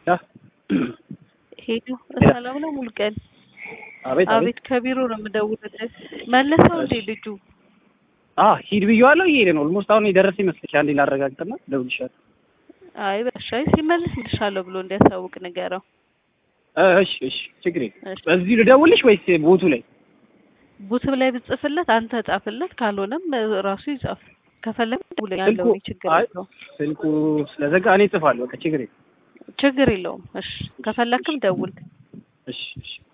ሄዱ ሰላም ነው ሙሉቀን? አቤት አቤት ከቢሮ ነው የምደውልልህ። መለሰው እንዴ ልጁ? አዎ ሂድ ብዬዋለሁ። እየሄደ ነው። ኦልሞስት አሁን የደረሰ ይመስልሽ? አንዴ ላረጋግጥና እደውልልሻለሁ። አይ በሻይ ሲመልስ ልሻለሁ ብሎ እንዲያሳውቅ ንገረው። እሺ እሺ፣ ችግር የለም። እሺ። በዚህ ልደውልሽ ወይስ ቦቱ ላይ? ቡትብ ላይ ብጽፍለት አንተ ጻፍለት፣ ካልሆነም ራሱ ይጻፍ። ከፈለግ ደውል ያለው ስልኩ- ችግር አይ- የለውም። ስልኩ ስለዘጋ እኔ እጽፋለሁ። በቃ ችግር የለም። ችግር የለውም። እሺ ከፈለክም ደውል። እሺ እሺ